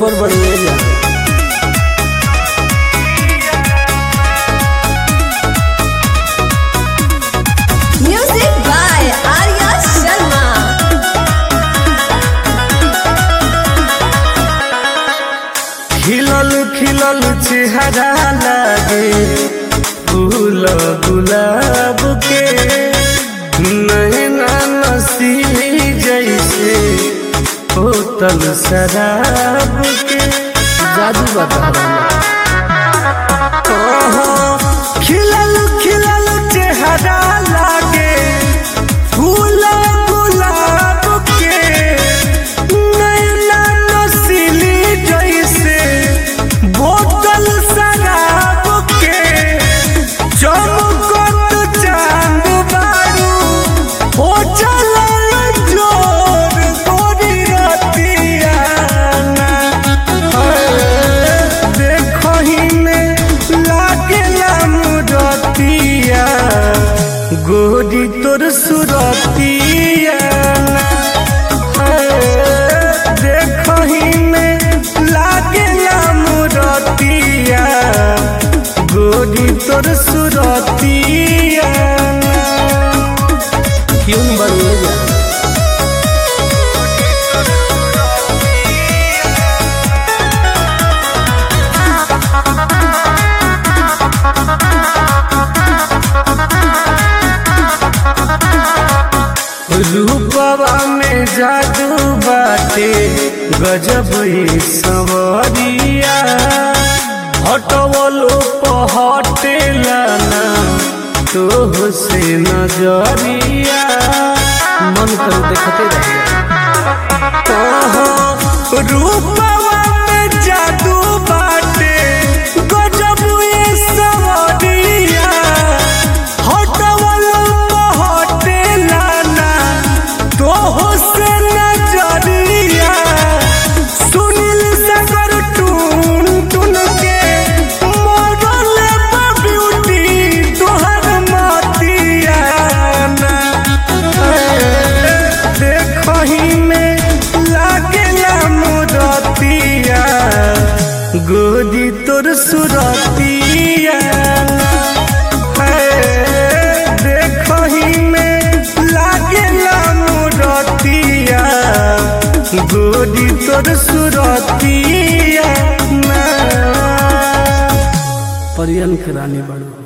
Super बढ़िया जा Music by Arya Sharma. खिलल खिलल चेहरा लागे फूल गुलाब के नैना नसीली जैसे होतल शराब के जादू बता खिलल खिलल चेहरा लागे फूल गुलाब के नैना नसीली जैसे बोतल शराब के चमकत चांद बारू हो चलल जोर गोरी रतिया देखही में लागेला मुरतिया गोरी तोर सुरतिया देखही में लागेला मुरतिया गोरी तोर सुरतिया क्यों बढ़िया जा रूपवा में जादू बाटे गजब ही सवरिया हटवलो पहटेला ना तोह से नजरिया मन कर देखते रहिए रूपवा में जादू बाटे गजब ही सवरिया हटवलो पहटेला ना तोह से नजरिया सुनील सागर टून टून के मॉडल ब्यूटी तोहर मतिया ना देखही में लागेला मुरतिया गोदी तोर सुरतिया देखही में लागेला मुरतिया गोदी तोर सुरतिया परियन के रानी बड़ो